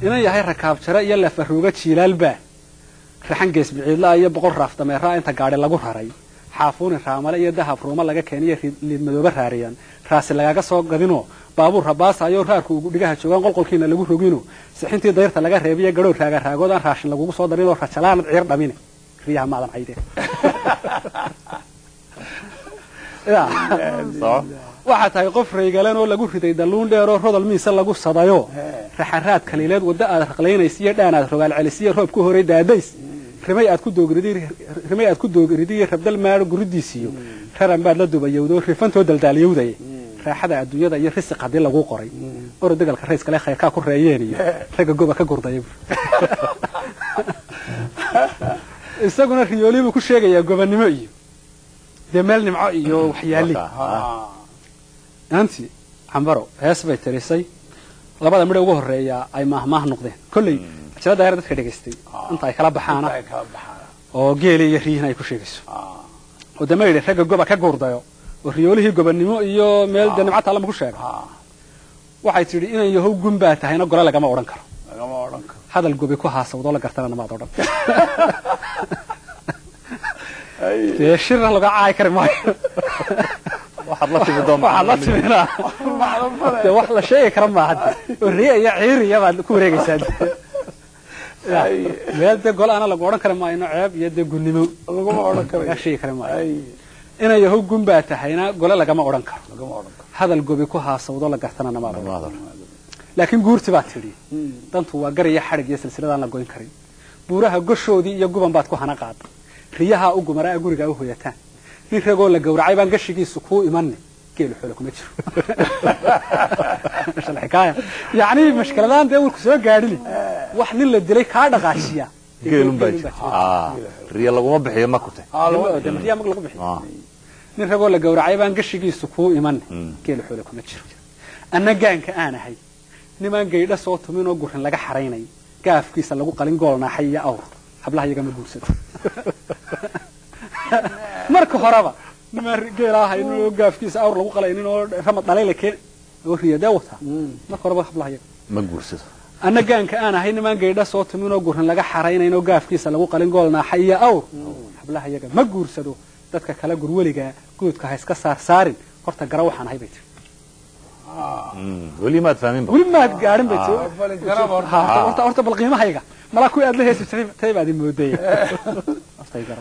inan yahay rakaab jare iyo lafaruuga jiilaalbaa raxan gees biciidlaa iyo boqol raaf dameeraa inta gaadhi lagu raray xaafuuni raamale iyo dahab ruuma laga keeniyo liidmadooba raariyan raasi lagaga soo gadinoo baabuur rabaasaayo raarku ugu dhigaha joogaan qolqolkiina lagu rogino sixintii dayrta laga reebiyo gadhow raaga raagood aan raashin lagugu soo darinoo rajalaanad ciir dhamine riyaha maadan cayde waxaa tahay qof raygalan oo lagu riday dalluun dheeroo rodol miise lagu sadayo raxaraad kaliileed waddo aad raqlaynaysa iyo dhaan aad rogaal celisiyo roob ku horay daadays rimay aad ku doogridrimay aad ku doogridiyo rabdal maadho guridiisiyo raran baad la dubayowdo rifantoo daldaalyowdaye raaxada adduunyada iyo risiq haddii lagu qoray oro degalka rayskale khayrkaa ku reeyeen iyo ragga goba ka gurdaya isaguna riyoolii buu ku sheegayaa gobannimo iyo dee meel nimco iyo waxyaali inantii cambaro hees bay tirisay labada midho ugu horreeya ay maahmaah noqdeen kolley ajira daayar dadka dhegaystay inta ay kala baxaana oo geeli iyo riyihin ay ku sheegayso oo dama yidhi ragga goba ka guurdayo oo riyoolihii gobannimo iyo meel dee nimco taallama ku sheega waxay tidhi inan yahow gun baa tahayna gole lagama odhan karo hadal gobi ku haasawdoo la gartana namaad odhan dee shirna laga caayi kari maayo waxaad la timid oo waxaad la timina dee wax la sheegi kara maaha oo riya iyo ciiriya baad ku wareegaysaa meel dee gole ana lagu odhan kari maayo ceeb iyo dee gunnimo laguma odhan karayo laga sheegi kari maayo inay yahow gun baa tahayna gole lagama odhan karo lagama odhan karo hadal gobi ku haasawdoo la gartana namaad odhan Namaad laakiin guurti baad tidhi dantu waa gar iyo xadhig iyo silsiladaan la goyn karin buuraha goshoodii iyo guban baad ku hana qaada riyahaa u gumaraa gurigaa u hoyataan nin ragoo la gowracay baan gashigiisu kuu imanni geelu xoole kuma jiro xikaaya yacni mashkiladaan dee warku soo gaadhini wax nin la dilay kaa dhaqaashiya geelun baa jira Ah, riya laguma bixiyo ma kute riyaa mag lagu bixiyo nin ragoo la gowracay baan gashigiisu kuu imanni geelu xoole kuma jiro anna gaanka aan ahay nimaan gaydha soo tumin oo gurin laga xaraynay gaafkiisa lagu qalin gool naaxay iyo awr hablaha iyagama guursado marka horeba nimaan geelaa haynin oo gaafkiisa awr lagu qalaynin oo ramad dhalayla keen oo riya dee wataa marka horeba hablaha iyaga ma guursado anna gaanka aan ahay nimaan gaydha soo tumin oo gurin laga xaraynayn oo gaafkiisa lagu qalin gool naaxay iyo awr hablaha iyaga ma guursado dadka kala gurweligaa guudka ha iska saar saarin horta gara waxaan ahay bay tiri Mm, weli maad fahmin ba weli maad gaadhin bay tiri falin karaba horta. Ha, horta horta bal qiimahayga malaa kuwii aad la heesi jirtay tay baad imoodaya Horta i garo.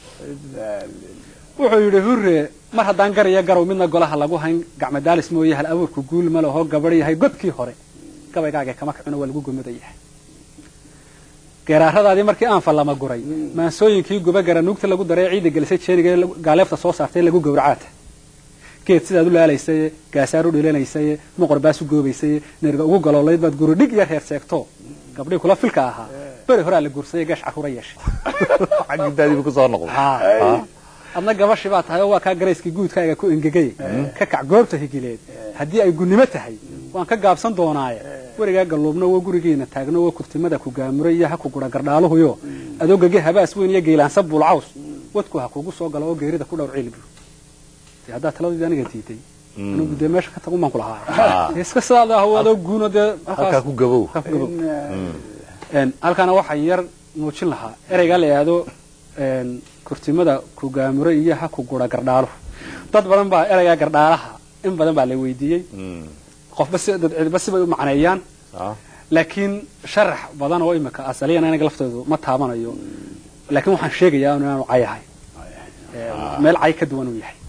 wuxuu yidhi hurre mar haddaan gar iyo garow midna golaha lagu hayn gacmadaalis mooye hal abuurku guul ma lahoo gabadh yahay godkii hore gabaygaagee kama kacino waa lagu gomada yahay geeraaradaadii markii aan fallama guray maansooyinkii guba gara nuugta lagu daray ciidda gelisay jeeniga ee lagu- gaaleefta soo saartay lagu gowracaata geed sidaad u laalaysaye gaasaar u dhilanaysaye moqor baas u goobaysaye neriga ugu galoolayd baad guri dhig iyo reer seegto gabdhii kula filka ahaa beri horaa la guursaye gash carruura yeeshay xaggidaadiibu ku soo noqday Ah. adna gabashii baa tahay oo waa kaa garayskii guudkaaga ku engegay ka kac goobta higileed haddii ay gunnimo tahay waan ka gaabsan doonaaye werigaa galluubno wo gurigiina taagno wo kurtimada ku gaamuray iyo ha ku gura gardhaaluhuyo adoogage habaas weyn iyo geylaansa buulcaws wadku ha kugu soo galo oo geerida ku dhowr cilbi dee haddaa taladoodii aniga diiday anigu dee meesha ka tagun baan ku lahaa Dee iska sidaada ah oo adoo guuno dee halkaa ku gabow halkaa ku gabow. Een, halkaana waxaa yar muujin lahaa ereygaa la yidhaahdo een, kurtimada ku gaamuro iyo ha ku gura gardhaaluhu dad badan baa ereygaa gardhaalaha in badan baa la weydiiyey Mm, qofba si dad cidba sibay u macneeyaan ah, laakiin sharax badan oo imika asaliyan anaga laftoodu ma taabanayo laakiin waxaan sheegayaa inaanu cayahay Ee, meel cay ka duwan uu yahay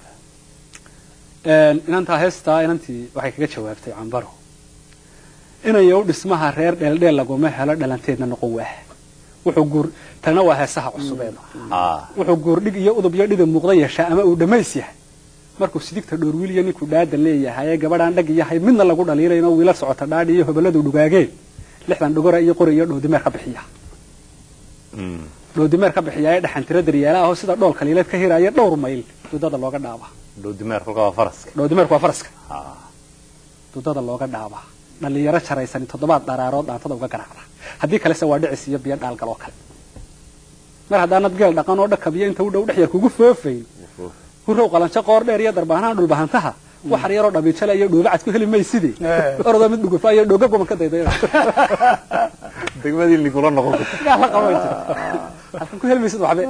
Een, inantaa heestaa inantii waxay kaga jawaabtay cambaro inayow dhismaha reer dheeldheel laguma helo dhalanteedna noqon waah wuxuu guur tagna waa heesaha cusubeed ah, wuxuu guurdhig iyo udub iyo dhidib muuqda yeeshaa ama uu dhammays yahay markuu sidigta dhoorwiil iyo ninkuu dhaadan leeyahay ee gabadhaan dhag yahay midna lagu dhaliilayn oo wiila socota dhaadhi iyo hobaladu dhugaageen lixdan dhogora iyo qori iyo dhoodimeer ka bixiya mm, dhoodimeer ka bixiya ee dhaxantiro daryaala ahoo sida dhool kaliileed ka hiraya dhowr mayl dudada looga dhaaba dhowdimeer kolkaa waa faraska dhoodimeerku waa faraska Ah, dudada looga dhaaba dhalinyaro jaraysani toddobaad dharaarood dhaantada uga garaacda haddii kalese waa dhicis iyo biyo dhaalgal oo kale mar haddaanad geel dhaqan oo dhakab iyo inta u dhow dhex yar kugu foofayn hurrow qalanjo qoor dheer iyo darbaanaha dhulbahantaha waxar yaroo dhabiijale iyo dhoobacad ku heli mayside Eh. orodoo mid dhugufa iyo dhooga goban ka dayday degmadii ligula noqon yaa la qabo inta halkan ku heli maysid waxbe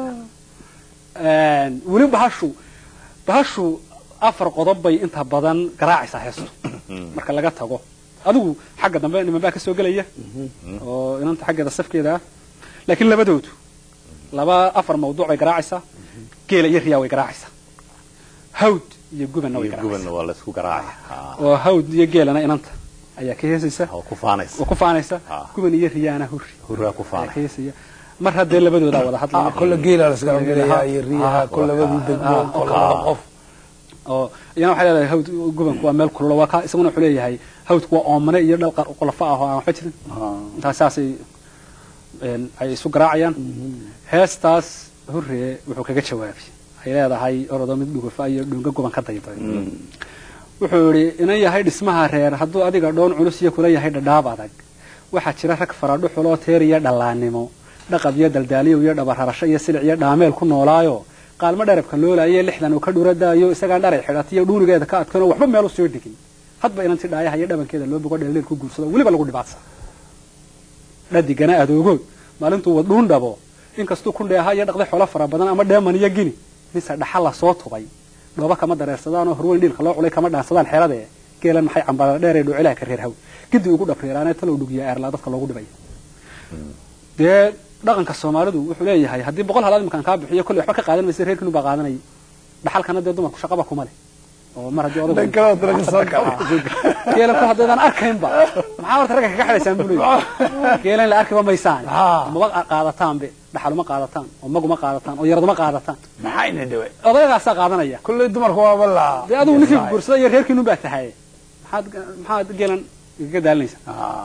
Een, weli bahashu bahashu afar qodob bay inta badan garaacaysaa heestu marka laga tago adigu xagga dambe niman baa ka soo gelaya oo inanta xaggeeda safkeeda ah laakiin labadoodu laba afar mawduuc bay garaacaysaa geela iyo riyaa way garaacaysaa hawd iyo gubanna way iyo garaacaysaa gubanna waa laysku garaacaya oo hawd iyo geelana inanta ayaa ka heesaysa oo ku faanaysa oo ku faanaysa Ah. guban iyo riyaana hurri hurraa ku ayaa ka faanaya heesaya mar haddee labadoodaa wada hadlaya kolle geela la iskala gelayaa iyo riyaha kolle labadii degmo Ah. kolle laba qof oo iyana waxay leedahay hawd gubanku waa meel kulula waa ka isaguna wuxuu leeyahay hawdku waa oomane iyo dhal qar- qolofo ah oo aan waxba jirin intaas saasay een, ay isu garaacayaan heestaas hurree wuxuu kaga jawaabay ay leedahay orodoo mid dhugufa iyo dhunga guban ka dayday wuxuu yidhi inan yahay dhismaha reer hadduu adiga dhoon culus iyo kula yahay dhadhaab adag waxaa jira rag faradhu xuloo teer iyo dhallaannimo dhaqab iyo daldaaliyow iyo dhabararasho iyo silic iyo dhaameel ku noolaayo qaalmo dherabka loolaayo lixdan uu ka dhuradaayo isagaan dharay xidhatiyo dhuunigeeda ka adkanoo waxba meel u soo dhigin hadba inanti dhaayaha iyo dhabankeeda loo bogo dheeldheel ku guursado weliba lagu dhibaatsa dhadigana adoogood maalintuu wad dhuun dhabo inkastuu ku dheeha iyo dhaqday xolo fara badan ama dheeman iyo gini mise dhaxal la soo tubay dhooba kama dareersadaanoo horweyn dhiilka loo culay kama dhaansadaan xeeladee geelan maxay cambaara dheeree dhuucilaha ka reer haw gidi ugu dhabriiraanee talow dhugiya eerlaa dadka loogu dhibay dee dhaqanka soomaalidu wuxuu leeyahay haddii boqol halaad iminkaan kaa bixiyo kolley waxba ka qaadan maysa reerkiinu baa qaadanayay dhaxalkana dee dumarku shaqaba kuma leh oo mar haddii odagu dhan kaloo dara ka soo gala geelan ku haddaydan arkaynba maxaa horta ragga kaga xidhaysaan buu leeyahay geelan la arkiba maysaan Ah. maba qaadataanbe dhaxaluma qaadataan oo maguma qaadataan oo yaraduma qaadataan maxaa ina dhawe odayagaasaa qaadanaya kolley dumarku waaba laa dee adigu ninkii guursada iyo reerkiinu baa tahay maxaad maxaad geelan igaga daalinaysa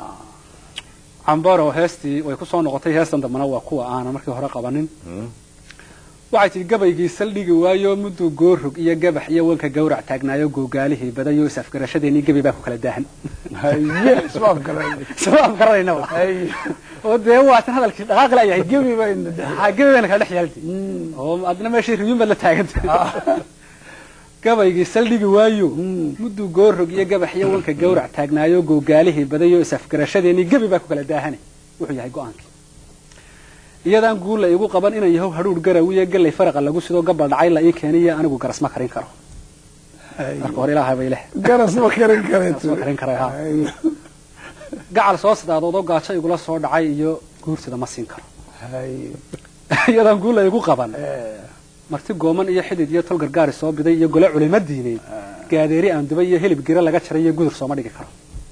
cambaro heestii way ku soo noqotay heestan dambana waa kuwa aanan markii hore qabanin waxay tihi gabaygii saldhigi waayo mudduu goorrog iyo gabax iyo wanka gawrac taagnaayo googaalihii badayo is-afgarashadeenii gebi baa ku kala daahan haye isbaab kale isma afgaranaynaba haye oo dee waatan hadalkii dhaqaaqi layahay gebi bayna dhahay ha gebi bayna kala dhex yaalti oo adna meeshii riyuun baad la taaganta gabaygii saldhigi waayo mudduu goorrog iyo gabax iyo wanka gawrac taagnaayo googaalihii badayo is-afgarashadeenii gebi baa ku kala daahane wuxuu yahay go-aankii iyadaan guul la igu qaban inan yahow hadhuudh garawiyo gallay faraqa lagu sidoo gabal dhacay la ii keeniyo anigu garas ma karin karo marka hore ilaahay bay leh garas ma karin Garas ma karin karo, ha. gacal soo sidaadoodoo gaajo igula soo dhacay iyo guursida ma siin karo haye iyadaan guul la igu qaban marti gooman iyo xidid iyo tol gargaari soo biday iyo gole culimo diineed gaadeeri aan dubay iyo hilib gira laga jaray iyo gudur sooma dhigi karo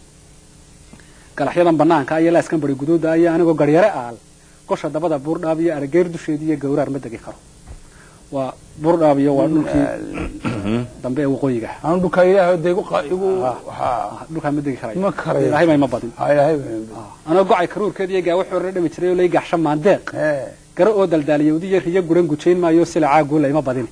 galaxyadan banaanka iyo laaskan bari guduuda iyo anigoo garyare aal qosha dabada buurdhaab iyo arageer dusheedi iyo gawraar ma degi karo waa buurdhaab iyo waa dhulkii dambe ee waqooyiga aan dhulka ilaahay de igu qa- igu Ah. ha dhulkaa ma degi karayo Ma karayo. ilaahay may ma badin ha ilaahay bayna anoo gocay karuurkeed iyo gaawo xoorre dhami jiray oo lay gaxsho maandeeq ee garo oo daldaaliyawdi iyo riyo guran gujayn maayo silacaa guula ima badin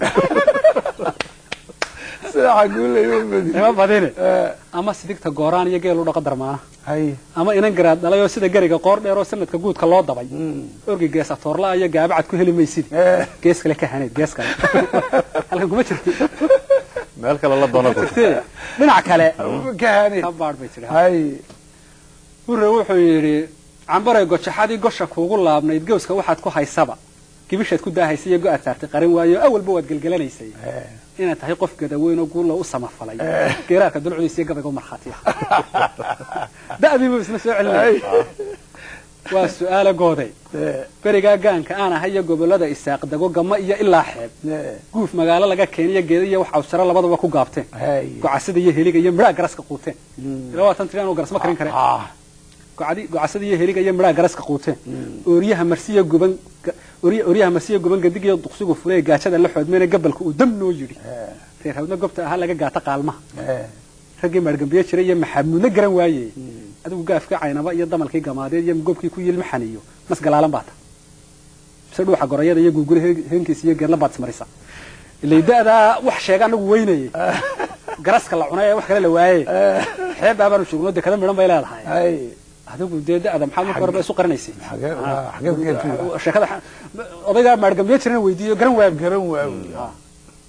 sida xaguule igu badi ima badine ee ama sidigta gooraan iyo geel u dhaqo darmaana haye ama inan garaad dhalay oo sida gariga qoor dheer oo sanadka guudka loo dabay orgi gees atoorla iyo gaabacad ku heli maysid ee gees kale ka haneed gees kale halkan kuma jirti meel kale la doona jirtee dhinac kale ka hani ka baadh bay tidhi haye hurre wuxuu yidhi cambaray gojaxadii gosha kuugu laabnayd gawska waxaad ku haysaba gibishaad ku daahaysay iyo go-aad saartay qarin waayo awalba waad gelgelanaysay ee inaad tahay qof gadaweyn oo guulla u samafalay geeraarka dulcdiisa iyo gabayga u markhaatiya da'diibu isna soo celinaya waa su-aala gooday ee berigaa gaanka aan ahay iyo gobollada isaaq dago gama iyo ilaa xeeb ee guuf magaalo laga keeniyo geeda iyo wax awsaro labadaba ku gaabteen haye gocasada iyo heliga iyo midhaa garaska quuteen ilaa waatan tiri anuu garas ma karin kare ah gocadi- gocasada iyo heliga iyo midhaa garaska quuteen ooryaha marsiya guban ga- oorya- ooryaha marsiya guban gadig iyo duqsigu fulee gaajada la xoodmeena gabalka uu dam noo yidhi ee reer hawdna gobta ahaa laga gaata qaalmaha ee raggii maargambiye jiray iyo maxamuudna garan waaye adigu gaafka caynaba iyo damalkii gamaadeed iyo gobkii ku yilma xaniyo mas galaalan baata mise dhuuxa gorayada iyo guugula heenkiisa iyo geedla baad ismarisa ilay da'daa wax sheega anagu weynayay garaska la cunay ee wax kale la waaye xeeb baabaanu joogno dekada midhan bay leedahay haye adigu dee da'da maxaad marka horeba isu qarinaysay xagee xagee geertu sheekada odaygaa maargambiye jirana weydiiyo garan waa garan waawi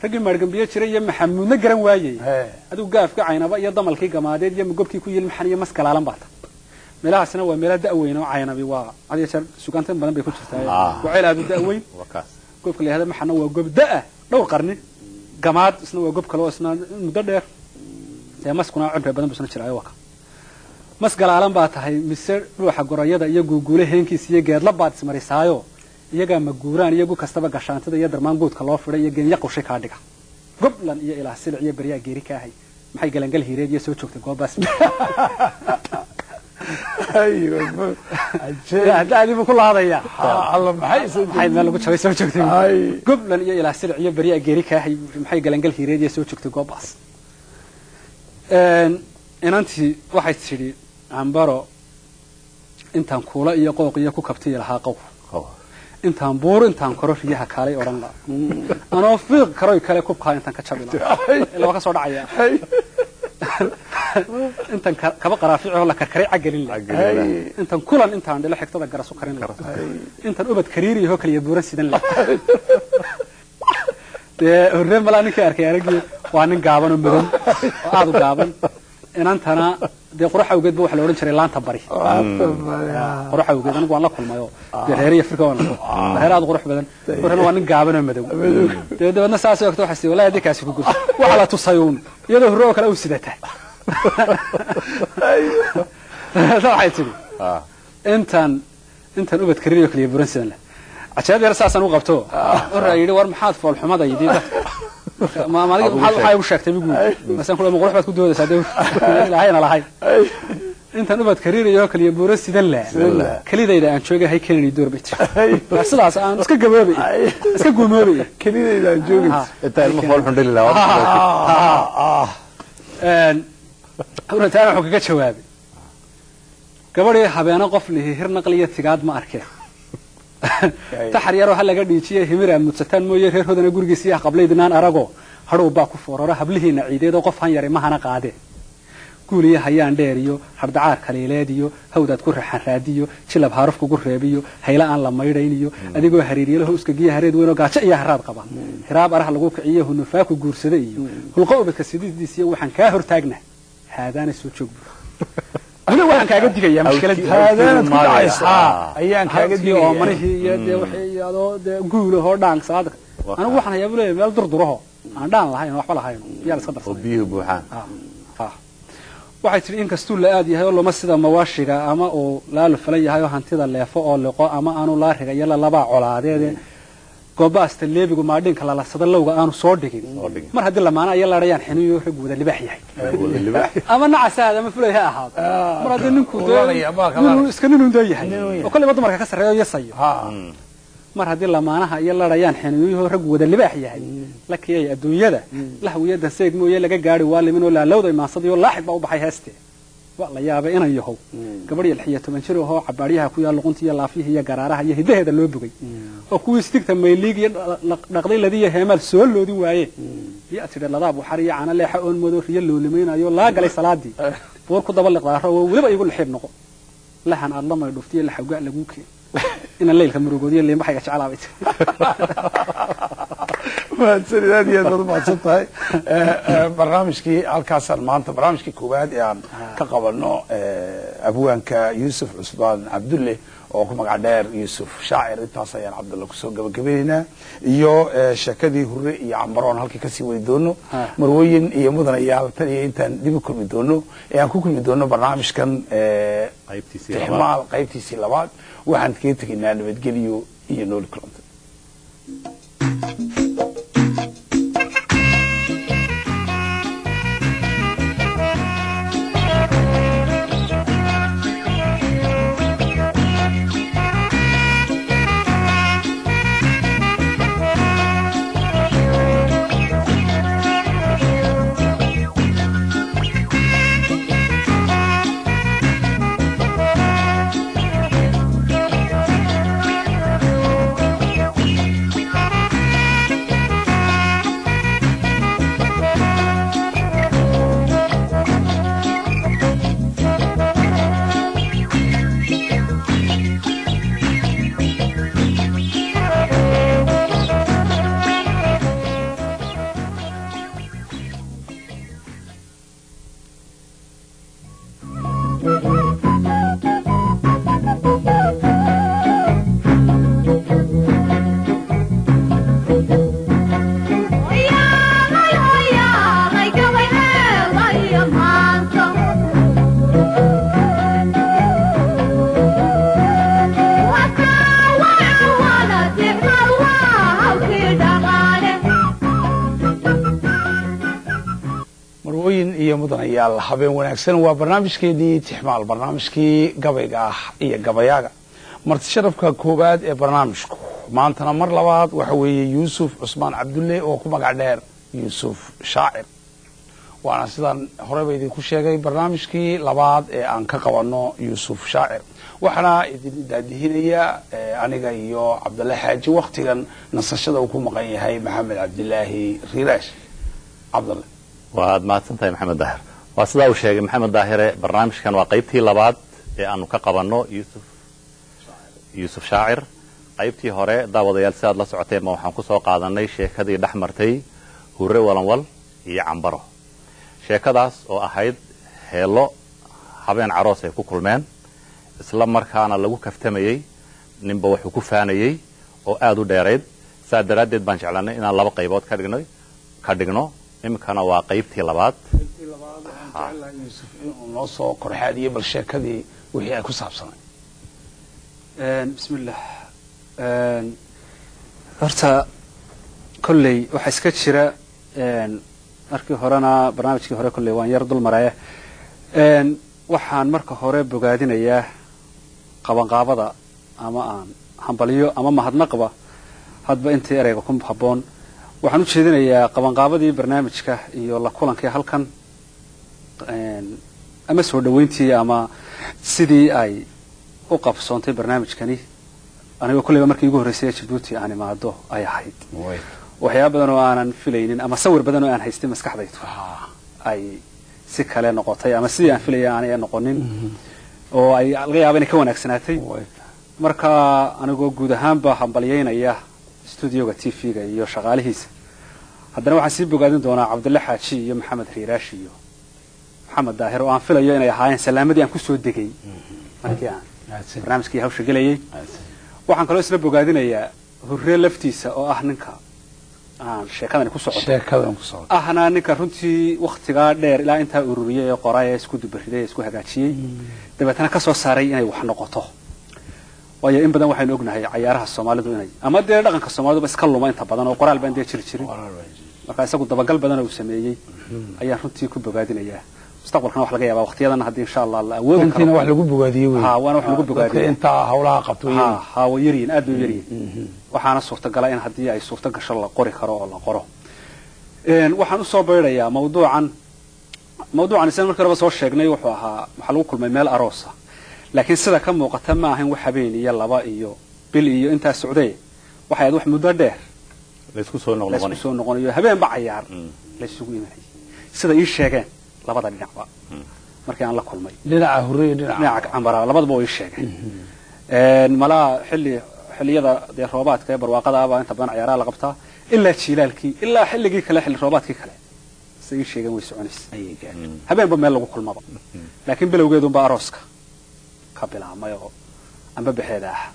raggii maargambiye jiray iyo maxamuudna garan waayey Hee. adigu gaafka caynaba iyo damalkii gamaadeed iyo gobkii ku yilmaxan iyo maskalaalan baa ta meelahaasina waa meela da'weyn oo caynabi waa had iyo jeer sugaantan badan bay ku jirtaa Ah. waa ceel aadu da'weyn waa kaas gobka la yihahda maxana waa gob da'a dhowr qarni gamaad isna waa gob kale oo isna muddo dheer dee maskuna cumri badan buu isna jiraayo waa ka mas galaalan baa tahay mise dhuuxa gorayada iyo guuguule heenkiisa iyo geedla baad ismarisaayo iyagaa maguuraan iyo gu kastaba gashaantada iyo darmaan guudka loo fidhay iyo geenya qushay kaa dhiga goblan iyo ilaah silic iyo beryaa geeri kaahay maxay galangal hiireed iyo soo joogtay goobaas Ay, ma- ajee. hadda adibu ku laadaya Ah, alla maxay soo maxay meel lagu jabay soo joogtay Ay. goblan iyo ilaah silic iyo beryaa geeri kaahay maxay galangal hiireed iyo soo joogtay goobaas Een, inantii waxay tidhi ambaro intaan kuula iyo qooq iyo ku kabtiyi lahaa qow Oh. intaan buur intaan koro riyaha kaalay odhan la anoo fiiq karoy kale kubkaa intaan ka jabi la ilaa waa ka soo dhacaya Ay, intaan ka- kaba qaraaficoo la karkaray cagelin la Cagelin ay, intaan kulan intaan dhilo xigtada garasu karin la intaan ubad kariiriyahoo kaliya buuran sidan la dee horreen malaa ninkii arkay aragii waa nin gaaban oo madow oo aad u gaaban inantana dee qurux awgeed ba waxa la odhan jiray laanta bari waata baya. qurux awgeed anigu waan la kulmayo dee reer iyo afrika waan la kulmay reer aad u qurux badan horrena waa nin gaaban oo madow dee dabeedna saas ogta waxaa sii wallahi haddii kaasi ku gurto waxa la tusayuun iyadoo horre oo kale u sidata waxay tidhi Ah. intaan intaan ubad karinayo kaliya buran sidan leh cajaab yar saasaan u qabto horra yidhi war maxaad foolxumadaydi dadka ma ma adiga maxaad waxaa igu sheegtay migu masaan kula ma qurux baad ku doodaysaa dee ilaahayna lahayn Ay, intaan ubad karinayo kaliya buran sidan leh leh. kelidayda aan joogay hay keenani door bay jirta ay, Waa sidaas aan iska gaboobay ay. iska guumoobay kelidaydaan joogaysa. intaa ilmo fool xun dhali lahaa Ah, ah. hurataana wuxuu kaga jawaabay gabadhii habeeno qof lihi hir naqliyo tigaad ma arkeen taxar yaroo ha laga dhiijiye himir aad mudsataan mooye reer hodana gurigiisa iyo qablaydinaan arago hadhow baa ku fooraro hablihiina ciideed oo qof han yari mahana qaadee guuliyo hayaan dheer iyo hardhacaar kaliileed iyo hawdaad ku raxan raadiyo jilab haaruf kugu reebiyo hayla aan la maydhayn iyo adigoo hariiryalaho uskagiya hareed weyn oo gaajo iyo haraad qaba hiraab arah lagu kiciyo hunufaaku guursada iyo hulqo ubadka sididiis iyo waxaan kaa hortaagna haadaana soo joog bur weli waxaan kaaga digayaa mushkiladii Haadaanad ku Maaya. dhacaysaa. Ayaan kaaga halkii oo digaya. manihii iyo dee waxay iyo adoo dee guulahoo dhaank saadka Waa anigu waxaan hayaa buu leeyahay meel durduraho aan dhaan lahayn oo waxba lahayn yaa la iska oo darsanay biyuhu buuxaan Ah. waxay tidhi in kastuu la-aad yahay oo lama sida mawaashiga ama uu laalu falan yahay oo hantida leefo oo liqo ama aanu laariga iyo lalabaa colaadeede goobaasta leebigu maadhinka lalasada lowga aanu soo dhigin Soo dhigin. mar haddii lamaana iyo ladhayaan xiniyo rag wada libaax yahay Wada libaax. ama nacasaad ama fulay ha ahaado mar haddii ninku dee Kulanaya, baa kala ninuu arag. iska ninun dee yahay Ninun yahay. oo kolleyba dumarka ka sarreeyo yasayo Ah, mar haddii lamaanaha iyo ladhayaan xiniyuhu rag wada libaax yahay la kiyay adduunyada lahwiya danseeg mooye laga gaari waa limin oo laalowda imaansadayo laaxid baa u baxay heeste waa la yaabay inan yahow gabadh iyo lix iyo toban jir ahoo cabaaryaha ku yaal luqunta iyo laafyaha iyo garaaraha iyo hidaheeda loo bogay oo kuwii sidigta mayliig iyo dha- dha- dhaqday ladiyo heemaal soo loodin waaye yaa tidhi ladaab waxar iyo cana leexa oon moodo riyo loolimaynayo laa galay salaadii buur ku daba liqdaaro oo weliba igu lixiib noqo lahan aad lamay dhuftiyo laxawgaa laguu keen inaan leylka murugoodiyo liimbaxayga jeclaabay tiri mahadsanid aad iyo aad baad umahadsan tahay Eh, eh, barnaamijkii halkaasaan maanta barnaamijkii koowaad ee aan ka qabano eh, abwaanka yuusuf cusmaan cabdulle oo ku magac dheer yuusuf shaacir intaas ayaan cabdulle kusoo gabagabaynaynaa iyo eh, sheekadii hure iyo cambaroon halkii kasii wadi doono Ah. marwooyin iyo mudanayaal tan iyo intaan dib u kulmi doono ee aan ku kulmi doono barnaamijkan eh, Qaybtiisii labaad. tixmaal qaybtiisii labaad waxaan kaga tegaynaa nabadgelyo iyo nooli kulanta Thank marwooyin iyo mudanayaal habeen wanaagsan waa barnaamijkeedii tixmaal barnaamijkii gabayga ah iyo gabayaaga marti sharafka koowaad ee barnaamijku maantana mar labaad waxa weeye yuusuf cusmaan cabdulle oo ku magac dheer yuusuf shaacir waana sidaan horeyba idinku sheegay barnaamijkii labaad ee aan ka qabanno yuusuf shaacir waxaana idin daadihinaya aniga iyo cabdulle xaaji waktigan nasashada uu ku maqan yahay maxamed cabdilaahi riiraash cabdulle waad mahadsan tahay maxamed daahir waa sidaa uu sheegay maxamed daahire barnaamijkan waa qaybtii labaad ee aanu ka qabanno yuusuf yuusuf shaacir qaybtii hore daawadayaal si aad la socoteen ma waxaan ku soo qaadanay sheekadii dhex martay hurre walanwal iyo cambaro sheekadaas oo ahayd heello habeen caroos ay ku kulmeen isla markaana lagu kaftamayey ninba wuxuu ku faanayey oo aad u dheerayd saa daraaddeed baan jeclanay inaan laba qaybood ka dhigno ka dhigno iminkana waa qaybtii labaad yuusuf inuu noo soo korxaadiyey bal sheekadii wixii ay ku saabsanay bismillah horta kolley waxaa iska jira markii horena barnaamijkii hore kolley waan yar dul maraya waxaan marka hore bogaadinayaa qabanqaabada ama aan hambalyo ama mahadnaqba hadba intii ereyga ku habboon waxaan u jeedinayaa qabanqaabadii barnaamijka iyo la kulankii halkan ama soo dhoweyntii ama sidii ay u qabsoontay barnaamijkani anigoo kolleyba markii igu horreysay jabuuti aan imaado ay ahayd waxyaaba badan oo aanan filaynin ama sawir badan oo aan haystay maskaxdaydu ay si kale noqotay ama sidii aan filaya aanay noqonin oo ay laga yaaba inay ka wanaagsanaatay marka anigoo guud ahaanba hambalyaynaya studioga t v-ga iyo shaqaalihiisa haddana waxaan sii bogaadin doonaa cabdulle xaaji iyo maxamed riiraashi iyo maxamed daahir oo aan filayo inay ahaayeen salaamadii aan kusoo degay markii aan barnaamijkii hawsha gelayay waxaan kaloo isla bogaadinayaa hurre laftiisa oo ah ninka aan sheekadani ku socoto ahna ninka runtii waktigaa dheer ilaa intaa ururiyay ee qoray ee isku dubariday ee isku hagaajiyey dabeetana ka soo saaray inay wax noqoto waayo in badan waxaynu ognahay cayaaraha soomaalidu inay ama dee dhaqanka soomaaliduba iska luma inta badan oo qoraal baan dee jiri jirin marka isagu dabagal badan uu sameeyey ayaan runtii ku bogaadinayaa mustaqbalkana wax laga yaaba waqtiyadan haddii insha allah la awoodi karo wax lagu bogaadiyo wey ha waana wax lagu bogaadiyo inta hawlaha qabto ha ha way yaryihin aad bay u yaryihin waxaana suurtagala in haddii ay suurto gasho la qori karo oo la qoro waxaan usoo beydhayaa mawduucan mawduucan isna markii horeba soo sheegnay wuxuu ahaa waxaa lagu kulmay meel aroosa laakiin sida ka muuqata ma ahayn wax habeen iyo laba iyo bil iyo intaa socday waxay ahayd wax muddo dheer laysku soo laysku noqnoqonay soo noqonayo habeenba cayaar laysugu imanayay sida ii sheegeen labada dhinacba markii aan la kulmay dhinaca hurre iyo dhinaca dhinaca cambara labadaba way ii sheegeen malaa xilli xilliyada dee roobaadka ee barwaaqada baa inta badan cayaaraha la qabtaa ilaa jiilaalkii ilaa xilligii kale xilli roobaadkii kale sida ii sheegeen way soconaysa habeenba meel lagu kulmaba laakiin bilowgeedunba arooska ka bilaabmay oo amba bexeeda ah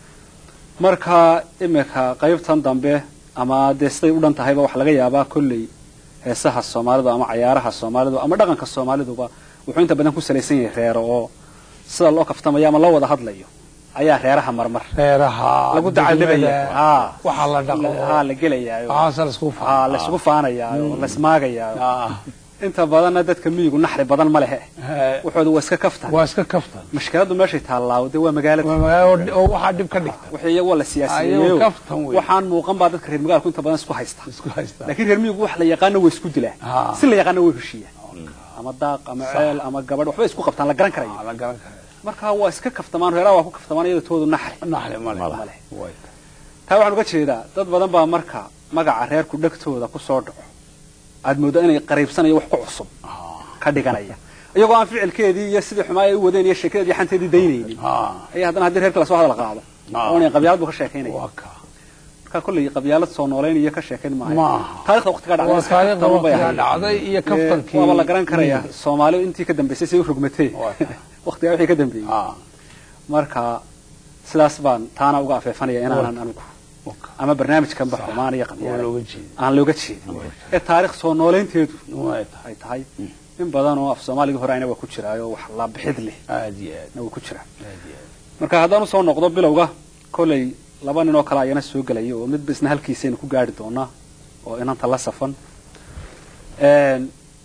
marka imika qaybtan dambe ama dee siday u dhan tahayba waxa laga yaabaa kolley heesaha soomaalidu ama cayaaraha soomaalidu ama dhaqanka soomaaliduba wuxuu inta badan ku salaysan yahay reero oo sida loo kaftamayo ama loo wada hadlayo ayaa reeraha marmar reeraha lagu dacaldhibaya ha waxaa la dhaqo ha la gelayaayo waxaasa la isku ha la isugu faanayaayo la ismaagayaayo inta badanna dadka miyigu naxri badan ma lehe wuxooda waa iska kaftan waa iska kaftan mashkiladu meeshay taallaa dee waa magaalada Waa magaalo oo waxaa dhib ka dhigta wixii iyagu waa la Ayagu siyaasiyeeyo kaftan wey. waxaan muuqan baa dadka reer magaalku inta badan isku haysta isku haysta laakiin reer miyigu wax la yaqaano way isku dilaan Ah. si la yaqaano way heshiiyaan ama daaq ama ceel ama gabadh waxbay isku qabtaan la garan karayo la garan kara marka waa iska kaftamaan reeraha waa ku kaftamaan iyada toodu naxri naxli male male way taa waxaan uga jeedaa dad badan baa marka magaca reerku dhegtooda ku soo dhaco aad mooddo inay qariibsanayo wax ku cusub ka dhiganaya iyagoo aan ficilkeedii iyo sidii xumaa ay u wadeen iyo sheekadeedii xanteedii daynaynin ah ayaa haddana haddii reerka lasoo hadal qaado Ah. oonay qabyaalad buu ka sheekaynaya waa ka marka kolley qabyaalad soo noolayn iyo ka sheekayn maayo Maaha. taarikhda waqtiga dhacday waa iska taariikhda kaftaman bay waqtiga ahayd. dhacday iyo Ee, kaftankii waaba la garan karaya soomaali intii ka dambaysay say u rogmatee Waa. waqtigaa wixii ka dambeeyey ah marka sidaas baan taana uga afeefanaya inaanan anigu waka ama barnaamijkanba xumaan iyo waa qabyaala looga jeeda aan looga jeedin ee taarikh soo noolaynteedu way tahay ay tahay in badan oo af soomaaligii hore ayna waa ku jiraayo wax la bixid leh aad iyo aad na waa ku jiraa aad iyo aad marka haddaan usoo noqdo bilowga kolley laba nin oo kale ayana soo gelaya oo midba isna halkiisaynu ku gaari doonaa oo inanta la safan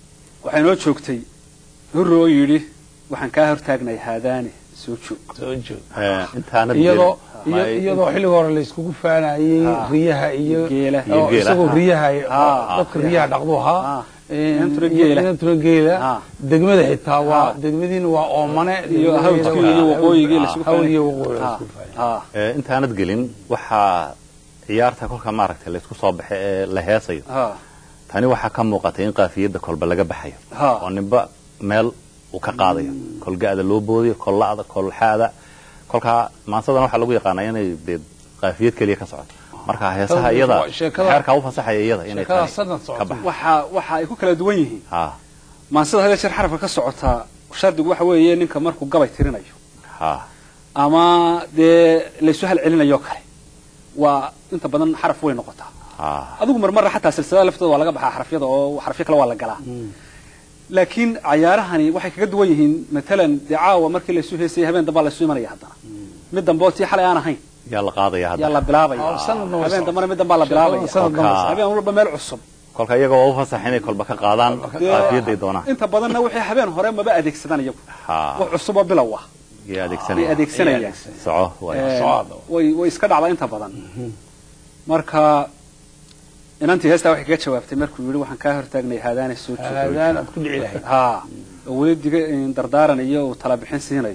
waxaa inoo joogtay hurre oo yidhi waxaan kaa hortaagnay haadaani soo joog soo joog Eh, intaanad iyadoo gelin. iyo- iyadoo xilliga hore layskugu faanayey Ah. riyaha iyo Geela. oo Iyo geela. isagoo riyaha Ah. dadka riyaha dhaqdu ahaa Ah. Eh, Inantuna geela. inantuna geela Ah. degmada xitaa waa Ah. degmadiina waa oomane iyo degmadeeda hawdkii waa- iyo waqooyigii Ah, lasugu hawd iyo waqooyi laysku faanayey. ah Eh, intaanad gelin waxaa ciyaarta kolka maaragtay laysku soo baxay ee la heesayo ah tani waxaa ka muuqatay in qaafiyadda kolba laga baxayo Ha. oo ninba meel uu ka qaadayo kol ga-da loo boodiyo kol la'da kol xaada kolkaa maansadan waxaa lagu yaqaanaa inay dee qaafiyad keliya ka socoto marka heesaha Tan- iyada sheekada- xeerkaa u fasaxaya iyada inay sheekada tani sanad socoto. ka baxdo waxa waxa ay ku kala duwan yihiin ha maansida hadee jeer xarafka ka socotaa shardigu waxa weeye ninka markuu gabay tirinayo ha ama dee laysu halcelinayo kale waa inta badan xaraf way noqotaa ha adigu marmarra xataa silsilada laftooda waa laga baxaa xarafyada oo xarafyo kale waa la galaa laakiin cayaarahani waxay kaga duwan yihiin matalan dee caawa markii laysu heesayay habeen dambaa laysu imanaya haddana mid dambe oo tii xalay aan ahayn yaa la qaadaya yaa hadda la bilaabaya Ah, sanadna way habeen socon. dambena mid dambaa la bilaabaya Sanad damba way socon. habeen walba meel cusub kolka iyaga waa u fasax inay kolba ka qaadaan Dee, qaafiyadday doonaan inta badanna wixii habeen hore maba adeegsadaan iyagu ha wax cusub oo bilow ah yay ay adeegsanaya adeegsanayaan soco waay. Ee, socda. way way iska dhacdaa inta badan marka inantii heestaa waxay kaga jawaabtay markuu yidhi waxaan kaa hortaagnay haadaane soo joog aadaan aad ku dhici lahayd ha oo weli diga dardaaran iyo uu tala bixin siinayo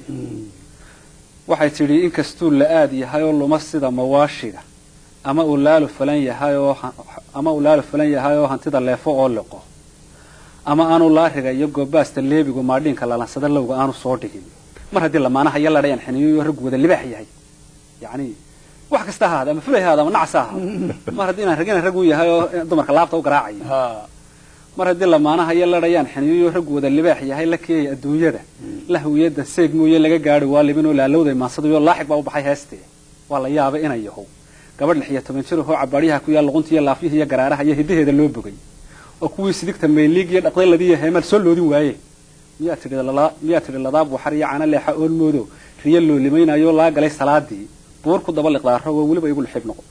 waxay tidhi inkastuu la-aad yahay oo luma sida mawaashiga ama uu laalu falan yahay oo ha- ama uu laalu falan yahay oo hantida leefo oo liqo ama aanu laariga iyo goobaasta leebigu maadhiinka lalansada lowga aanu soo dhigin mar haddii lamaanaha iyo ladhayan xiniyo raggu wada libaax yahay yacni wax kasta ha ahaada ama fulay ha ahaada ama nacas ha ahaada mar haddii inaan ragina rag u yahay oo dumarka laabta u garaacayo Ha. mar haddii lamaanaha iyo ladhayaan xiniyo raggu wada libaax yahay la keeyay adduunyada lahwiyada seeg mooye laga gaadhi waa libinoo laalowday maansadayo laaxig baa u baxay heestee waa la yaabay inay yahow gabadh lix iyo toban jir ahoo cabaadyaha ku yaal luqunta iyo laafyihi iyo garaaraha iyo hidaheeda loo bogay oo kuwii sidigta mayliig iyo dhaqdayladii iyo heemaal soo loodin waaye miyaa tidhi lala- miyaa tidhi ladaab waxar iyo cana leexa oolmoodo riyo loo limaynayo laa galay salaadii buur ku daba liqdaaro waa weliba igu lixib noqo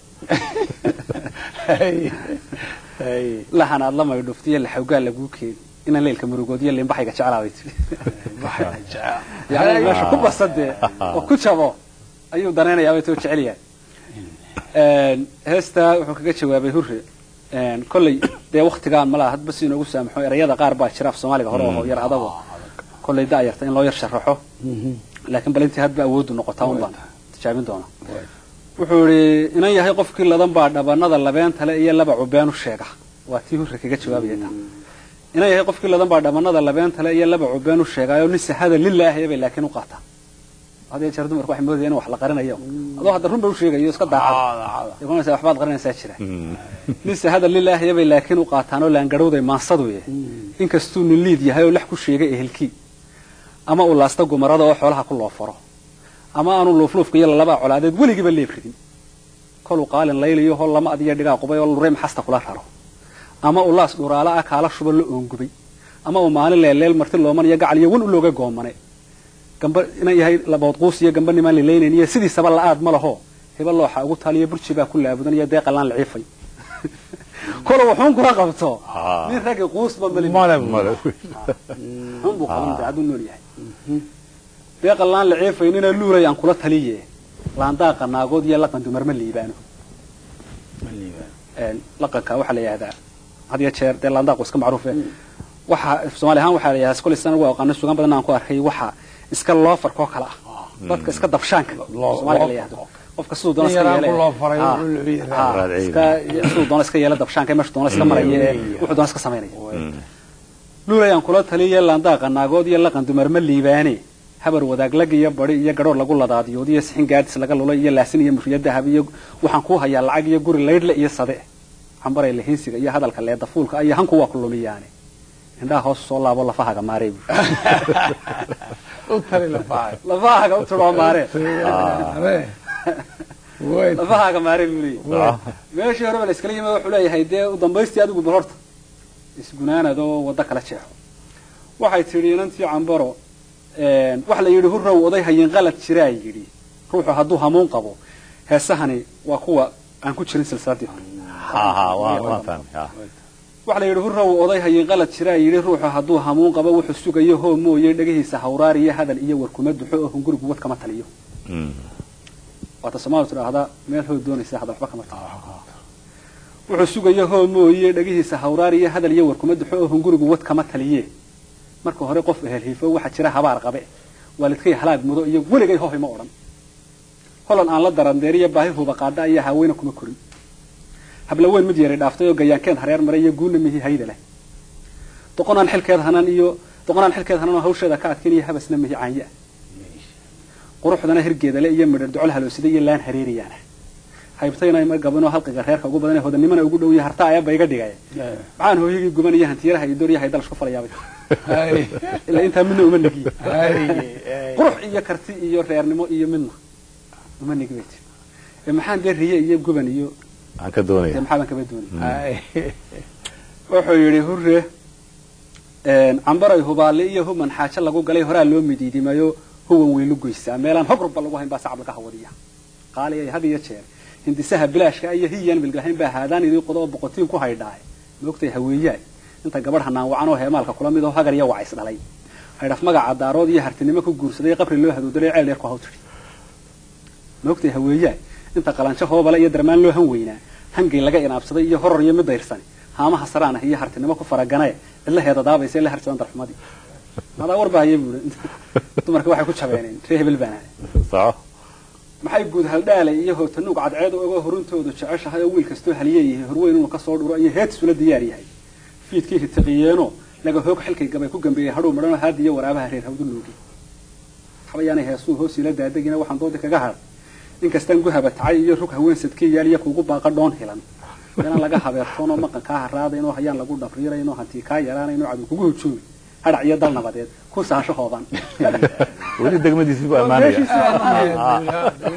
Hey. Hey. lahan aad la maydhuftiyo laxawgaa laguu keeni inaan leelka murugoodiyo limbaxayga jeclaa bay tidhi Waxaa jecel. yani meesha ku basadee oo ku jabo ayuu danaynayaa way too jecel yahay heestaa wuxuu kaga jawaabay hurre kolley dee waktigaan malaha hadba si inoogu saamaxo erayada qaar baa jira af soomaaliga hore oo yar adago kolley da'yarta in loo yar sharaxo laakiin bal intii hadba awooddu noqotaa un baan tijaabin doona wuxuu idhi inan yahay qofkii ladan baa dhabanada labeentale iyo laba cubeen u sheega waa tii hurre kaga jawaabaya taa inan yahay qofkii ladan baa dhabanada labeentale iyo laba cubeen u sheegaayo nin sahada lilaahi bay laakiin u qaataa had iyo jeer dumarku waxay moodayaan in wax la qarinayo adoo hadda run ba u sheegayo iska daacad Daacad. imanaysa waxbaad qarinaysaa jira nin sahada lilaahi bay laakiin u qaataan oo laangarhowday maansaduye inkastuu nin liid yahay oo lax ku sheegay ehelkii ama uu laasta gumarada oo xoolaha ku loo faro ama aanu luufluufka iyo lalabaa colaadeed weligiiba leeb ridin koluu qaalin layliyo hol lama adiyo dhigaa qubay oo lurey maxasta kula raro ama uu laas dhuraala ah kaala shuba la oongubay ama uu maalin leelleel marti looman iyo gacal iyo wan u looga goomane gamba inan yahay labood quus iyo gamba nimaan lilaynayn iyo sidiisaba la-aad ma laho hiba looxa ugu taaliyo burji baa ku laabudan iyo deeqalaan liciifay kolo wuxuun kula qabto Ah. nin raggi quusba malin Male. xun buu qaban dee hadduu nool yahay deeqan laan la ceefaynina luulay aan kula taliye laandaaqa naagood iyo laqan dumar ma liibaano Een, laqanka waxaa la yidhahdaa had iyo jeer dee laandaaqu iska macruufe waxa soomaali ahaan waxaa la yidhahdaa kolay sana ugu aqaano sugaan badan aan ku arkay waxa iska loofarkoo kale ah dadka iska dabshaanka Loo- soomaaliga la loo- yidhahdo qofka siduu doona Nin iska yaraan yeele ku loo faray, Ah, wuxuu leeyahay. ah, Raadciye. iska siduu doona iska yeela dabshaanka meesha doona iska maraya ee wuxuu doona iska samaynaya luulayaan kula taliya laandaaqa naagood iyo laqan dumar ma liibaane habar wadaag lag iyo badi iyo gadhoor lagu ladaadiyood iyo sixin gaadis laga lulay iyo laasin iyo murriyo dahab iyo waxaan kuu hayaa lacag iyo guri laydhle iyo sade cambaray lahinsiga iyo hadalka leeda fuulka iyo hanku waa ku lumiyaane indhaha hoos soo laabo lafahaga maaree bu U tali lafahay. lafahaga u tidhoo maaree Are. Way. lafahaga maaree buu leeyahy Ah. meeshii horeba la iskala yimi wuxuu leeyahay dee u dambaystii adigu bal horta isgunaanadoo waddo kala jeexo waxay tidhi inantii cambaro waxa la yidhi hurrow oday hayin qalad jiraa yidhi ruuxu hadduu hamuun qabo heesahani waa kuwa aan ku jirin silsiladii hore ha ha waa waan fahmay ha waxa la yidhi hurraw oday hayin qalad jiraa yidhi ruuxu hadduu hamuun qabo wuxuu sugayo hoo mooye dhegihiisa hawraar iyo hadal iyo war kuma duxo oo hungurigu wad kama taliyo waata soomaalidu tidhaahdaa meel hoo doonaysa hadal waxba kama taliyo wuxuu sugayo hoo mooye dhegihiisa hawraar iyo hadal iyo war kuma duxo oo hungurigu wad kama taliye marka hore qof ehelhiifo waxaa jira habaar qabe waalidkay halaag mudo iyo weligay hohay ma odhan holan aan la darandeeriyo baahi huba qaadha ayaa haaweyna kuma korin habla weyn mid yari dhaaftay oo gayaankeed hareer maray iyo guuna mihi hayda leh doqonaan xilkeed hanan iyo doqonaan xilkeed hanan oo hawsheeda ka adkayn iyo habasna mihi caanya quruxdana hirgeeda le iyo midhar docol haloosida iyo laan hareeriyaana haybtayna ma gabanoo halqiga reerka ugu badan ee hodanimana ugu dhow iyo harta ayaba iga dhigay maxaan hooyagii guban iyo hantiyaraha iyo dooryahay dalash ku falayaabay ilaa intaa midna uma nigiye qurux iyo karti iyo reernimo iyo midna uma nigi bay tiri ee maxaan dee riye iyo guban iyo aan ka doonaya dee maxaa baan kaba doonay wuxuu yidhi hurre cambaray hubaale iyo human xaajo lagu galay horaa loo midiidimayo huwan weylu goysaa meelaan hogrubba lagu hayn baa sacab laga hawadiya qaali ay had iyo jeer hindisaha bilaashka iyo hiyaan bilgahayn baa haadaan idii qodo oo boqotiin ku haydhaaye maogtay haweeyaay inta gabadh hanaan wacan oo heemaalka kula mid oo hagar iyo wacays dhalay haydhaf magaca daarood iyo hartinimo ku guursaday qabri loo haduudalay ceel dheer ku haw tidhi maogtay haweeyaay inta qalanjo hoobale iyo darmaan loo han weynaa hangay laga inaabsaday iyo horor iyo mid dayrsani haamaha saraan ah iyo hartinimo ku faraganae cidlaheeda daabaysa la harjaban darxumadii madaa war bahaya buuri dumarka waxay ku jabeeneen ree hebel baana soco maxay guud haldhaalay iyo hootanuug cadceed oga horuntoodu jeceshahay oo wiil kastoo haliyeeyahay horweyn inuu kasoo dhuro iyo heetisula diyaar yahay fiidkii ritiqiyeeno laga hoog xilkay gabay ku gambeeyey hadhow madhanoo haadi iyo waraabaha reer hawdu loogi waxbayaanay heesuu hoos ila daadegina waxaan doodi kaga hadhay inkastaan guhaba tacay iyo rug haween sadkii yaal iyo kuugu baaqa dhoon hilan meelaan laga habeertoonoo maqan kaa haraadaynoo hayaan lagu dhabriiraynoo hantii kaa yaraanaynoo cadow kugu hujuumi hadhac iyo dal nabadeed ku saasho hooban weli degmadiisii buu ammaanaya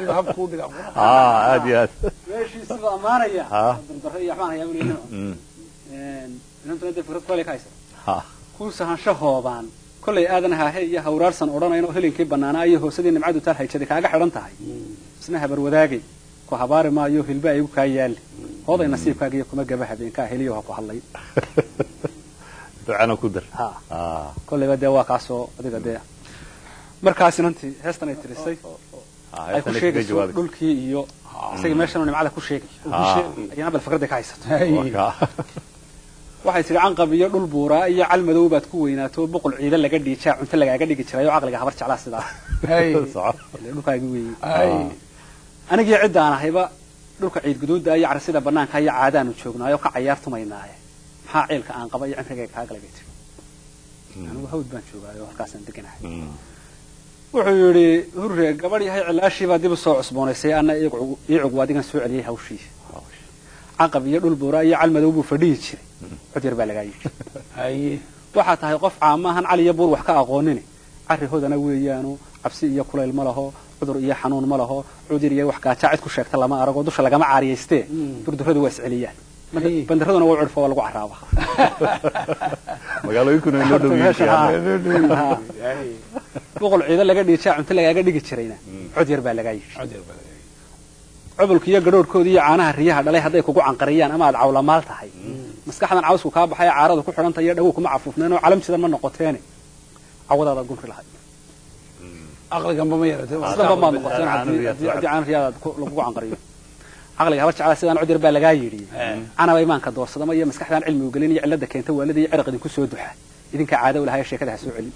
aad iyo aad meeshiisuu ammaanaya Ah. dardaro iyo waxbaan hayaa buu Mm. inantuna dee fikrad kole ka haysa Ha. ku sahansho hoobaan kollay aadan haahe iyo hawraarsan odhanayn oo helinkii bannaanaa iyo hoosadii nimcadu taal hayjaday kaaga xidhan tahay isna habar wadaagay ku habaari maayo hilba igu kaa yaali hooday nasiibkaaga iyo kuma gaba habeenkaa heliyo ha ku hadlay ducana ku dar ha Ah. kollayba dee waa kaasoo adiga dee markaas inantii heestan ay tirisay Ah, ay ku heestan kaga sheegayso jawaabi. dhulkii iyo isagii meeshan nimcada ku sheegay Ah. ayana bal fikradda ka haysato Waa kaa. waxay tihi canqab iyo dhul buuraa iyo cal madow baad ku weynaato boqol ciida laga dhiijaa cunto lagaaga dhigi jiray oo caqliga habar jeclaa sidaa Soco. ile dhulkaagi weeyey anigii ciddaan ahayba dhulka ciid guduudda iyo carsida banaanka iyo caadaanu joognaayo ka cayaar tumaynaaye maxaa ciilka aan qaba iyo cimrigayga kaa galay bay tiri anigu hawd baan joogaayo halkaasaan deganahay Mm. wuxuu yidhi hurre gabadh yahay cilaashiibaa dib u soo cusboonaysay anna iicug waadigan soo celiyey hawshii caqab iyo dhul buura iyo cal madow buu fadhihi jiray cod yar baa lagaa yidhi waxaa tahay qof caamaahan cali iyo buur wax ka aqoonini carri hodana weeyaanu cabsi iyo kulayl ma laho cudur iyo xanuun ma laho cudur iyo wax gaajaa cid ku sheegta lama arago dusha lagama caariyaystee durduradu waa isceliyaan Banda- bandaraduna waa curfo waa lagu caraaba magaalooyinkuna way noo dhow yihiin Meesha, ha. qiyaamo. Ha. boqol ciido laga dhiijaa cunto lagaaga dhigi jirayna cod yar baa lagaa yidhi cubulka iyo gadhoorhkooda iyo caanaha riyaha dhalay hadday kugu canqariyaan ama aad cawlamaal tahay maskaxdan cawsku kaa baxaya caarada ku xidhanta iyo dhawow kuma cafuufneen oo calam jidan ma noqoteene cawadaadaad gunri lahayd aqliganba ma yaratay islanba maad noqoteen Caano haddii riyaad haddii- haddii caana riyaadaad ku- lagugu canqariyo caqliga habar jeclaa sidaan cod yar baa lagaa yidhi canaba imaanka doorsadama iyo maskaxdaan cilmi ugelin iyo cilada keenta waalida iyo ciraq idinku soo duxa idinkaa caado u lahaa sheekada ha soo celin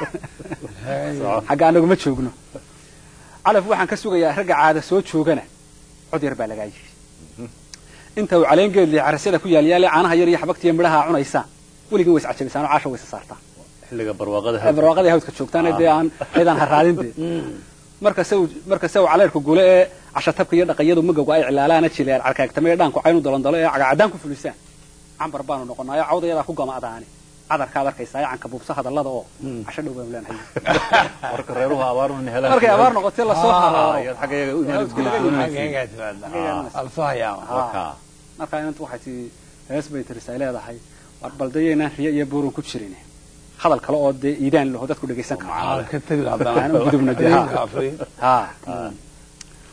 Soco. xagga anagu ma joogno calaf waxaan ka sugayaa ragga caada soo joogana cod yar baa lagaa yidhi inta uu caleen geedli carasyada ku yaalyaale caanaha yar iyo xabagta iyo midhaha cunaysaa weligin way iscajabisaan oo caasha way isa saartaan xilliga barwaaqada ee barwaaqadii hawdka joogtaan ee dee aan ciidaan haraadin dee markase uu markase uu caleerku gule ee cashatabka iyo dhaqayadu magowga ay cilaalaana jileer carkaagtame ee dhaanku caynu dalandalo ee cagacadaan ku fulisaan cambar baanu noqonaayo cawdayadaa ku gama'daani cadarkaad arkaysaa canka buubsa hadallada oo casho dhow baanu leenahay marka reeruhu abaaruna helaan markay abaar noqotee lasoo haro ayaad xagga iyaga u Hawdka laga imaanaysiin. alfahayaama Waa kaa. markaa inantu waxay tii hees bay tiris ay leedahay war baldayaynaan riyo iyo buurun ku jirin hadal kale oo dee iidaan laho dadku dhegaysan karo ka tegi Aanan gudubna dee, ha. ha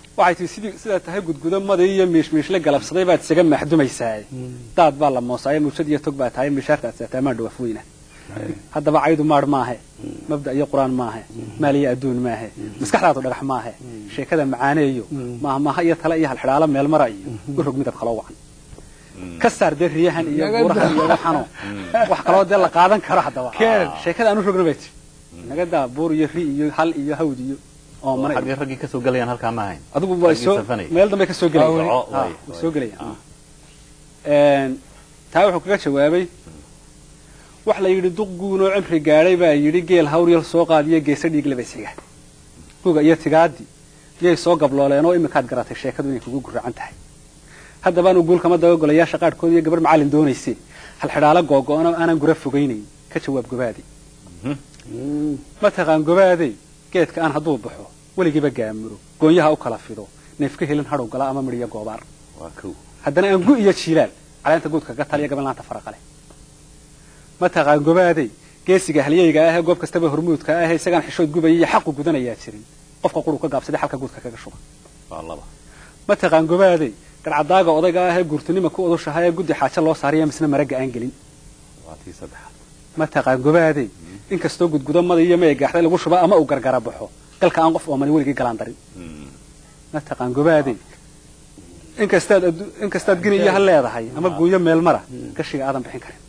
waxay tihi sidii sidaa tahay gudgudo madii iyo miishmiishle galabsaday baad isaga maxdumaysaa daad baa la moosaayo muujad iyo tog baa tahay mishaartaad saataa maan dhawaaf weyna haddaba caydu maadh maahe mabda iyo qur-aan maahe maal iyo adduun maahe maskaxdaadu dhagax maahe sheekada macaaneeyo maahmaaha iyo tale iyo halxidhaalo meel mara iyo u rog midab kaloo wacan ka saar dee riyahan iyo buurahan iyo waxano wax kaloo dee la qaadan karo haddaba sheekada aan u rogna bay tii naga daa buur iyo ri iyo hal iyo hawd iyo oomana xaggee raggii ka soo gelayaan halkaa ma ahayn adigu way soo safanay. meel dambe ka soo gelayaan Soco, Ah, way, way way. soo gelayaan Een, taa wuxuu kaga jawaabay wax la yidhi duq guunoo cimri gaadhay baa yidhi geel hawryal soo qaadiyo geesa dhiig labasiga guga iyo tigaadii miyay soo gablooleen oo iminkaad garatay sheekadu inay kugu guracan tahay haddaba anu guulkama dabagolayaasha qaadhkood iyo gabar macallin doonayse halxidhaalo googo-ano aanan gura fogaynayn ka jawaab gobaadi mataqaan gobaadey geedka aan hadduu baxo weligiiba gaamuro goonyaha u kala fido neefka helin hadhow gala ama midhiyo goobaar waa kow haddana aan gu iyo jiilaal caleenta guudka ka taliya gabanlaanta faraqale mataqaan gobaadey geesiga halyeyga ahee goob kastaba hormuudka ahee isagaan xishood gubaya iyo xaqu gudanayaa jirin qofka quru ka gaabsaday xalka guudka kaga shuba waa laba mataqaan gobaadey garcadaaga odayga ahee guurtinima ku udushaha ee guddi xaajo loo saariya misna maragga aan gelin waa tii saddexaad mataqaan gobaadey inkastoo gudgudo mada iyo maya gaaxday lagu shuba ama uu gargara baxo galka aan qof oomani weligii galaan darin mataqaan gobaadey inkastaad addu- inkastaad gini iyo hal leedahay ama guunyo meel mara gashiga aadan bixin karin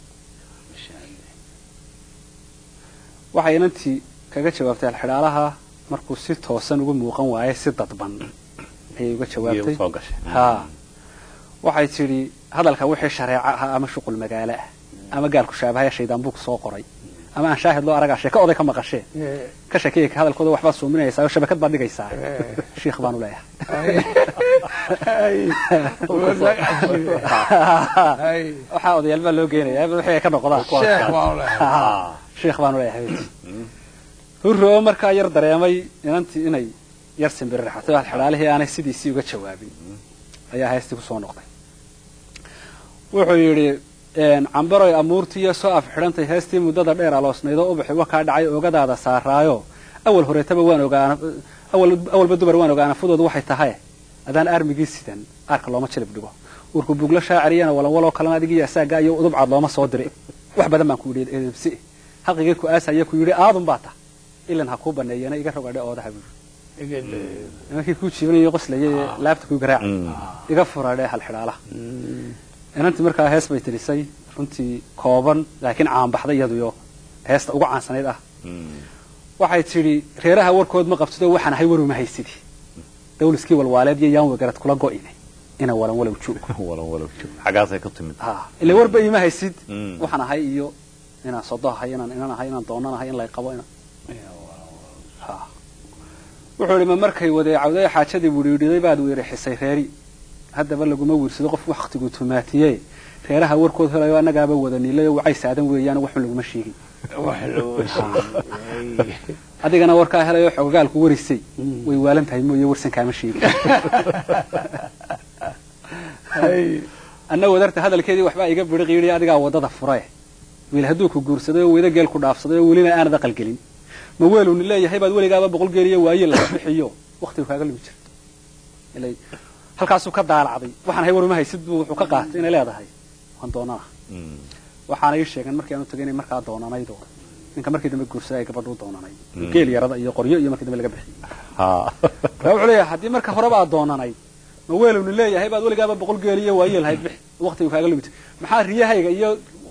waxay inantii kaga jawaabtay alxidhaalaha markuu si toosan ugu muuqan waaye si dadban ayay uga iyo jawaabtay soo gashay haa waxay tidhi hadalka wixii shareeco ahaa ama shuqul magaalo ah ama gaalku shaabahaya shaydaan buu soo qoray ama aan shaahid loo aragaa sheeko oday ka maqashee ka sheekeeya ka hadalkooda waxbaad suuminaysaa oo shabakad baad dhigaysaa shiikh baanu leeyahay waxaa odayaal baa loo geenaya wixii ay ka noqdaan Ah. shiikh baanu leeyahay hurro markaa yar dareemay inantii inay yar simbirirxatay oo alxidhaalihii aanay sidiisii uga jawaabin ayaa heestii ku soo noqday wuxuu yidhi cambaroy amuurtiiyo soo af xidhantay heestii muddada dheer aloosnaydoo ubaxi wakaa dhacay oogadaada saaraayo awal horeetaba waan ogaana awal awalba dumar waan ogaana fudoodu waxay tahay adaan aarmigii sidan aarka looma jilib dhigo urku buglo shaaciriyana walawaloo kalena adigiiyo asaagaa iyo udubcaad looma soo diray wax badan baan ku yidhi edebsi xaqigii ku aasaya ku yidhi aadun baa ta ilan ha kuu baneeyana iga rogadhe oodaha buu yidhi nimankii kuu jiibanayo qoslayay ee laabta kuu garaaca iga furadhe halxidhaalaha inantii markaa hees bay tirisay runtii kooban laakiin caanbaxday iyaduyo heesta ugu caansanayd ah waxay tidhi reeraha warkood ma qabtido waxaan ahay waruma haysidi dawliskii walwaaleed iyo yaan wegarad kula go'ine ina walan walow joog walow walow joog xaggaasay ka timid ila warba iima haysid Mm. waxaan ahay iyo inaan sodo ahay inaan inan ahay inaan doonan ahay in lay qabo ina Ha. wuxuu idhi ma markay wadeecawday xaajadii widhiidhiday baad weerixisay reeri haddaba laguma wiirsado qof waktigu tumaatiye reeraha warkood helayo annagaaba wada niilayo wacay saadan weeyaan waxun laguma sheegin adigana warkaa helayo xogogaalku warisay way waalan tahay mooye warsan kaama sheegin anna wadarta hadalkeedii waxbaa iga bidhiq yidhi adigaa waddada fure wiil hadduu ku guursaday oo weydo geel ku dhaafsaday oo welina aanad aqal gelin ma weeluni leeyahay baad weligaaba boqol geel iyo waaye laga bixiyo waktigu kaaga lumi jirto ilay halkaasuu ka daalacday waxaan ahay waruma haysid buu wuxuu ka qaatay inay leedahay waan doonana waxaana ii sheegan markii aan u tagay inay markaa doonanaydoo ninka markii dambe guursaday ay gabadhu doonanayd geel yarada iyo qoryo iyo markii dambe laga bixiyey markaa wuxuu leeyahay haddii marka horeba aad doonanayd ma weelowni leeyahay baad weligaaba boqol geel iyo waaye lahayd bix waktigu kaaga lumid maxaa riyahayga iyo